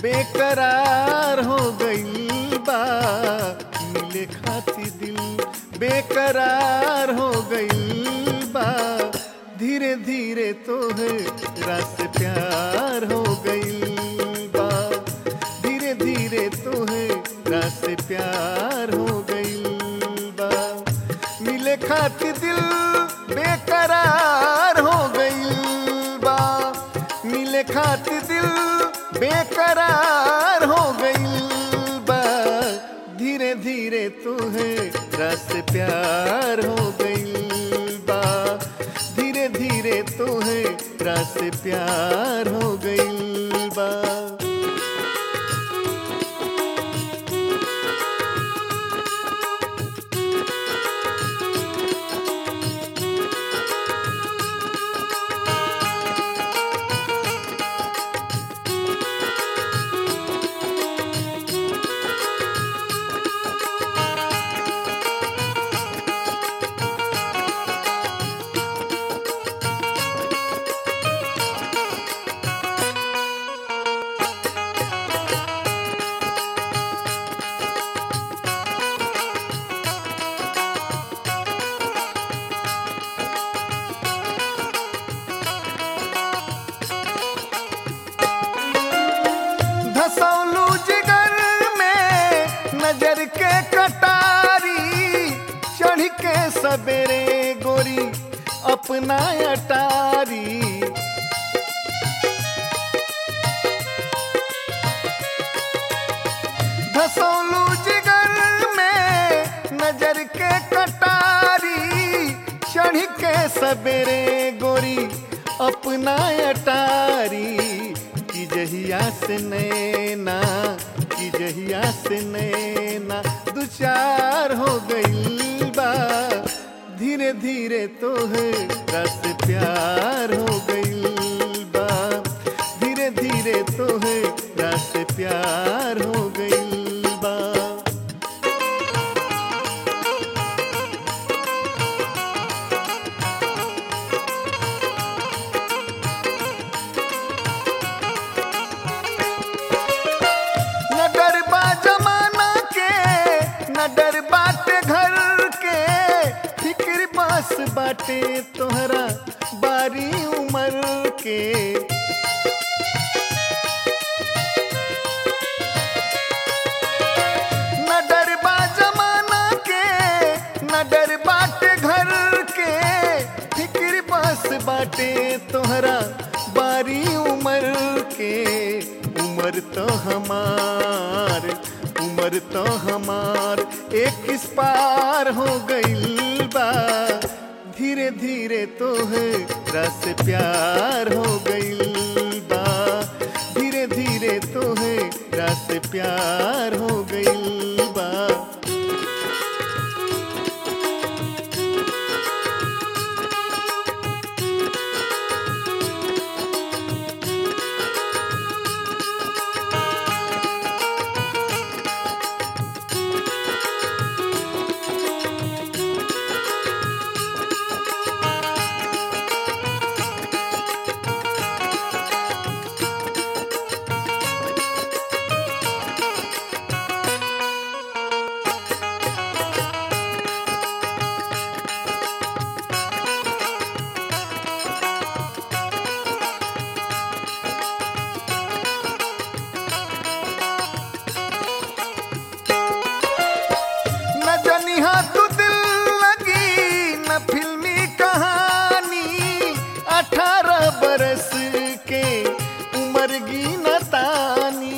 बेकरार हो गईल बा मिले खाती दिल बेकरार हो गईल बा धीरे धीरे तो है रस प्यार हो गईल बा धीरे धीरे तो है रस प्यार हो गईल बा मिले खाती दिल बेकरार हो गईल बा मिले खाती दिल बेकरार हो गईल बा धीरे धीरे तुहे रस प्यार हो गईल बा धीरे धीरे तुहे रस प्यार हो गईल बा धसौलू जिगर में नजर के कटारी चढ़ के सबेरे गोरी अपना अटारी धसौलू जिगर में नजर के कटारी चढ़ के सबेरे गोरी अपना अटारी की जहिया से नैना की जहिया से नैना दू चार हो गई बा धीरे धीरे तो है रस प्यार हो गई बा धीरे धीरे तो है रस प्यार हो गई बा न डर बा जमाना के न डर बाटे घर के फिक्र बस बाटे तोहरा बारी उम्र के न डर बा जमाना के न डर बाटे घर के फिक्र बस बाटे तोहरा बारी उम्र के उम्र तो हमार उम्र तो हमार एक इस पार हो गईल बा धीरे धीरे तो है रस प्यार हो गईल बा धीरे धीरे तो है रस प्यार हो गईल बा न जनिहा तू दिल लगी न फिल्मी कहानी अठारह बरस के उम्र की न तानी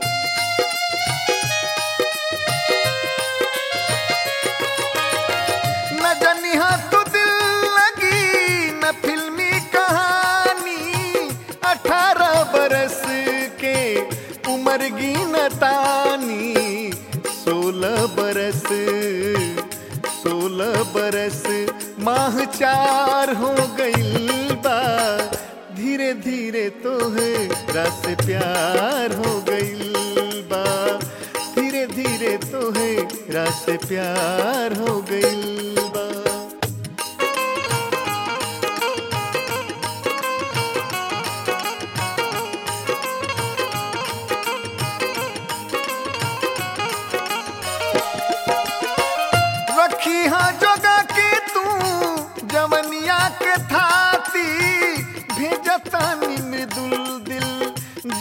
न जनिहा तू दिल लगी न फिल्मी कहानी अठारह बरस के उम्र की न तानी सोलह बरस सोलह बरस माह चार हो गई बा धीरे धीरे तो है रस प्यार हो गई बा धीरे धीरे तो है रस प्यार हो गई बा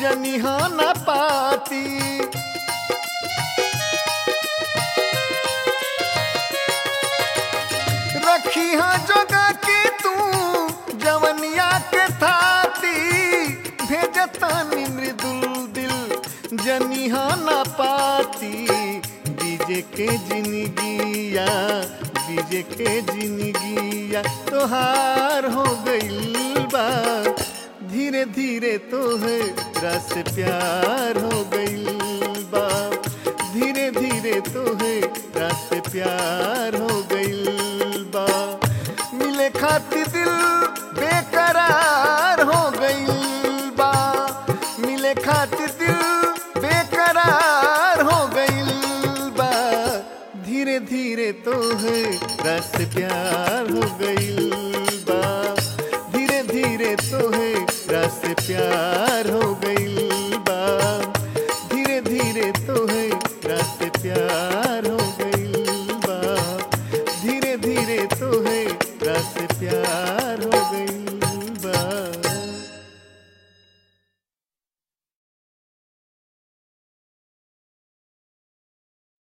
जनिहा न पाती रखी हाँ जगह की तू जवनिया के थाती भेजतानी मृदुल दिल जनिहा न पाती बीजे के जिंदगिया बीजे के जिंदगिया तोहार हो गइल बा धीरे धीरे तोहरा से प्यार हो गइल बा धीरे धीरे तोहरा से प्यार हो गइल बा मिले खातिर दिल बेकरार हो गइल बा मिले खातिर दिल बेकरार हो गइल बा धीरे धीरे तोहरा से प्यार हो गइल बा धीरे धीरे तोहरा से प्यार